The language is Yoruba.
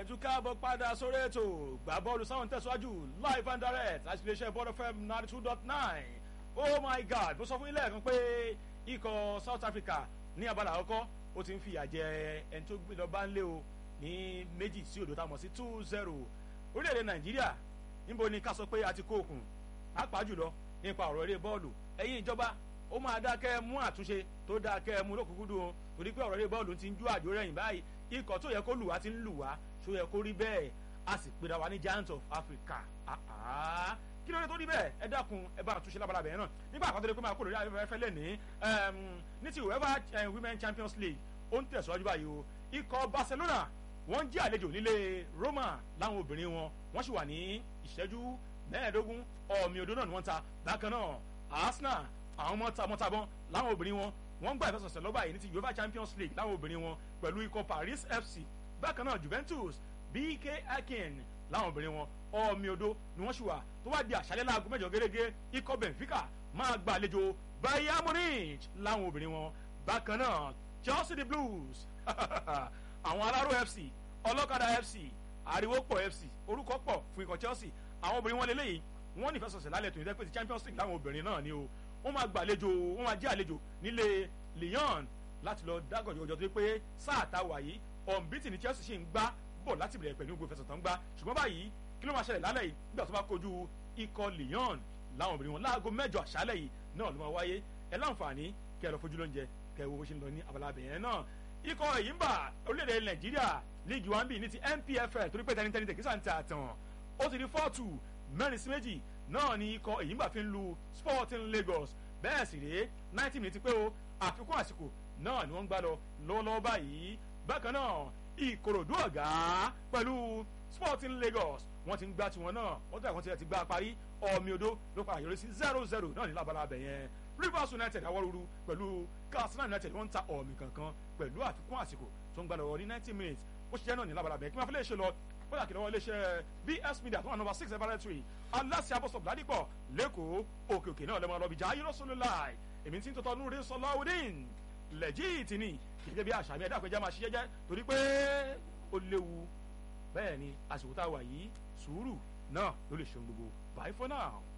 tún káàbọ̀ padà sórí ètò gbà bọ́ọ̀lù sáwọn tẹ̀síwájú live and direct láti iléeṣẹ́ bọ́ọ̀lù fm ninety two dot nine oh my god mo sọ fún ilé ẹ̀kan pé ikọ̀ south africa ní abala àkọ́kọ́ ó ti ń fìyà jẹ ẹni tó gbé lọ bá ń lé o ní méjì sí òdo táwọn sí two zero orílẹ̀-èdè nàìjíríà níbo ni ká sọ pé a ti kó òkun pàápàá jùlọ nípa ọ̀rọ̀ eré bọ́ọ̀lù ẹ̀yin ìjọba ó máa dákẹ́ mú àtúnṣe tó dákẹ́ mú lókùnkúndùn o torí pé ọ̀rọ̀ eré bọ́ọ̀lù ti ń jú àjò rẹ̀yìn báyìí ikọ̀ tó yẹ kó lù wá ti ń lù wá tó yẹ kó rí bẹ́ẹ̀ a sì pera wa ní giant of africa kí ló dé tó rí bẹ́ẹ̀ ẹ dákun ẹ bá àtúnṣe lábala bẹ̀rẹ̀ náà nígbà àkọ́tọ́ pé máa kó lórí afẹ́fẹ́ lẹ̀ ní ní ti uefa women champions league ó ń tẹ̀síwájú báyìí o ikọ̀ barcelona wọ́n jẹ́ àlejò nílé roma láwọn obìnrin wọn wọ́n sì wà ní ìṣẹ́jú mẹ́ẹ̀ẹ́dógún ọ̀mì odò náà ni wọ́n ta bákan náà arsenal àwọn mọ́tàmọ́tàbọ́n láwọn obìnrin wọn wọ́n gbà ìfẹsọ̀sẹ̀ lọ́ba yìí ní ti uefa champions league láwọn obìnrin wọn pẹ̀lú ikọ̀ paris fc bákan náà juventus bk akin láwọn obìnrin wọn ọ̀mì odò ni wọ́n sì wà tó wá di àṣálẹ́ láago mẹ́jọ gẹ́gẹ́ ikọ̀ benfica máa gba àlejò bayern munich láwọn obìnrin wọn bákan náà chelsea the blues àwọn aláró fc ọlọ́kadà fc àríwópọ̀ fc orúkọ pọ̀ fún ikọ̀ chelsea àwọn obìnrin wọn lélẹ́yìí wọ́n ní ìfẹsọ̀sẹ̀ lálẹ́ tó ní dẹ́pẹ́ ti champions league láwọn obìnrin náà ni o wọ́n máa gbàlejò wọ́n máa jẹ́ àlejò nílé lyon láti lọ dágọ̀jọ̀gọ̀jọ̀ tó pé sáà tá a wà yìí ọ̀nbítì ní chelsea ṣì ń gbá bọ̀ láti bẹ̀rẹ̀ pẹ̀lú gbogbo ìfẹsọ̀tàn gbá ṣùgbọ́n báyìí kí ló máa ṣẹlẹ̀ lálẹ́ yìí nígbà tó bá kojú ikọ̀ lyon láwọn obìnrin wọn láago mẹ́jọ àṣálẹ̀ yìí náà ló máa wáyé ẹ láǹfààní kẹ́ ẹ lọ fojú lóúnjẹ kẹ́ ẹ wo bó ṣe ń lọ ní abala bẹ̀yẹn náà ikọ̀ èyí ń bà orílẹ̀-èdè nàìjíríà líìgì one b ní ti npfl torí pé tẹnitẹni tẹkísà ń ta àtàn ó ti di four two mẹ́rin sí méjì náà ni ikọ̀ èyí ń bà fi ń lu sporting lagos bẹ́ẹ̀ sì rèé ninety minutes pé o àfikún àsìkò náà ni wọ́n ń gbá lọ lọ́wọ́lọ́wọ́ báyìí bákan náà ìkòròdú ọ̀gá pẹ̀lú sporting lagos wọ́n ti ń gbá tiwọn náà wọ́n tẹ̀ wọ́n ti ti gbá parí ọ̀mì odó ló padà yọrí sí zero zero náà ní lábala abẹ yẹn rivers united awọ́rúurú pẹ̀lú katsina united wọ́n ń ta ọ̀mì kankan pẹ̀lú àfikún àsìkò tó ń gbá lọ ní ninety minutes ó ṣiṣẹ́ náà ní lábala abẹ kí wọ́n fi lè ṣe lọ bóyá kí lọ́wọ́ iléeṣẹ́ bs media tó wà nọmba six laboratory aláṣẹ abọ́sọ̀ ládìpọ̀ lẹ́kọ̀ọ́ òkè òkè náà lẹ́mọ̀ lọ́bìjà ayélujára láì èmi tí ń tọ́tọ́ núre sọláwùdín lẹ́jìtì ni gẹ́gẹ́ bí àṣà mi ẹ̀dá àpẹjá máa ṣiṣẹ́ jẹ́ torí pé ó léwu bẹ́ẹ̀ ni àsìkò tá a wà yìí sùúrù náà ló lè ṣe ohun gbogbo bye for now.